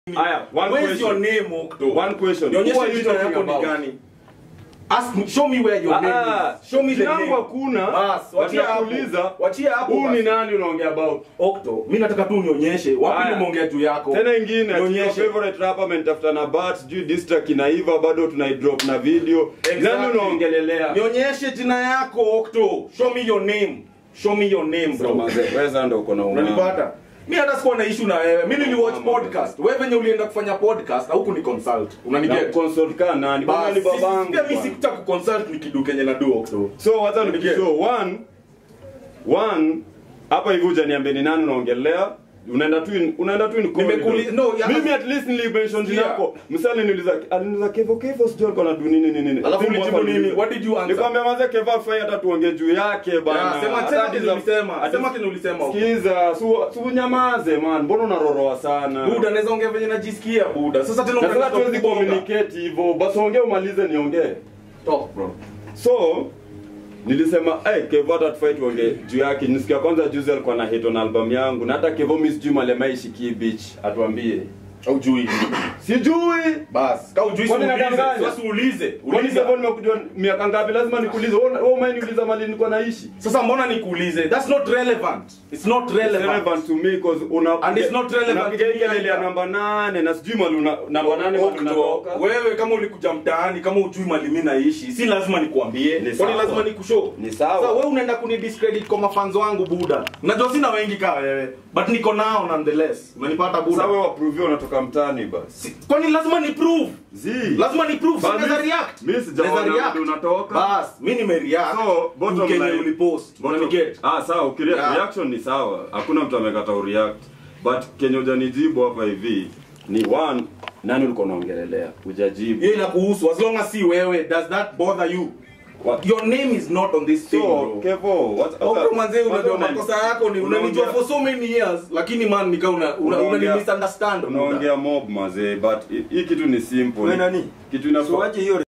Aya, one Where's your question. name, Okto? One question. Who Nionyeshe are you jina talking yako ni about? gani? Ask me, show me where your name Ah, is. Show me the jina name. yangu hakuna. Bas, but wachia hapo. nakuuliza, Wachia hapo. Huu ni basi. nani unaongea about? Okto, mimi nataka tu unionyeshe wapi Aya. nimeongea juu yako. Tena ingine ati your Nionyeshe. favorite rapper amenitafuta na bat, sijui diss track inaiva bado tunaidrop na video. Exactly. Nani unaongelelea? Nionyeshe jina yako Okto. Show me your name. Show me your name So, bro. mazee, wewe sasa ndio uko na umama. Unanipata? Mi hata sikuwa na issue na wewe. Mimi niliwatch Mama, podcast. Wewe venye ulienda kufanya podcast au kuni consult. Na Unaniget? consult kana nani? Bwana Bas, ni si- babangu. Pia mimi bwana. sikutaka kuconsult ni kidu kenye na do Okto. So wacha Unaniget? nikishow one one hapa hivi hujaniambia ni nani unaongelea unaenda tu in- unaenda tu in Nimekuli- corridor. no, ya- mimi at least nilimention jina Sikia. yako msali niuliza aliniuliza kevo kevo sijui alikuwa na du nini nini nini Alafu Simu ulijibu hapa nini? niliuliza. What did you answer? nikamwambia maze kevo afai hata tuongee juu yake bana Ya, sema Hata sema ati kitu za- ulisema. ati- Sema kitu ulisema. Okto. sikiza su su nyamaze man mbona unaroroa sana Buda naweza ongea venye najisikia Buda. Sasa tena na sasa unataka tuwezi kubonga. communicate hivyo basi ongee umalize niongee Talk bro. so nilisema hey, kevo hata tufai tuonge juu yake nisikia kwanza juzi alikuwa na hit on album yangu na hata kevo mi sijui malemaishiki beach atuambie Au jui. sijui Bas, kau jui Kwani uulize. nadanganya? Sasa uulize. kwani Uliza. kevo nimekujua miaka ngapi lazima nikuulize wewe wewe umeniuliza mali nilikuwa naishi Sasa mbona nikuulize? That's not relevant. It's not It's relevant. relevant to me cause una And it's not relevant unapiga to me kelele ya either. namba nane na sijui mali una namba nane mali Okto, unatoka wewe kama ulikuja mtaani kama ujui mali mimi naishi si lazima nikuambie Ni kwani sawa. lazima nikushow Ni sawa. Sasa wewe unaenda kunidiscredit kwa mafanzo wangu buda najua sina wengi kama wewe but niko nao nonetheless unanipata buda sasa wewe approve unatoka mtaani basi Si- kwani lazima ni prove zi lazima ni prove Ba, si naweza mi- react mi sijaona Naweza react. vile unatoka. bas mimi nime react So, bottom Kenye line- ulipost Bottom- unaniget Ah, sawa, ukirea Yeah. reaction ni sawa. Hakuna mtu amekata ureact. But kenye hujanijibu hapa hivi ni one nani ulikuwa unaongelelea? Hujajibu. hiyo inakuhusu as long as si wewe does that bother you What? your name is not on this thing So, bro Kevo, what Okro manze unajua una- makosa yako ni unanijua unaongea- for so many years lakini man nika una una, una, Unaongea- misunderstand Unaongea mob mazee, but hii- hii kitu ni simple. Wewe nani? Kitu inafaa So wache hiyo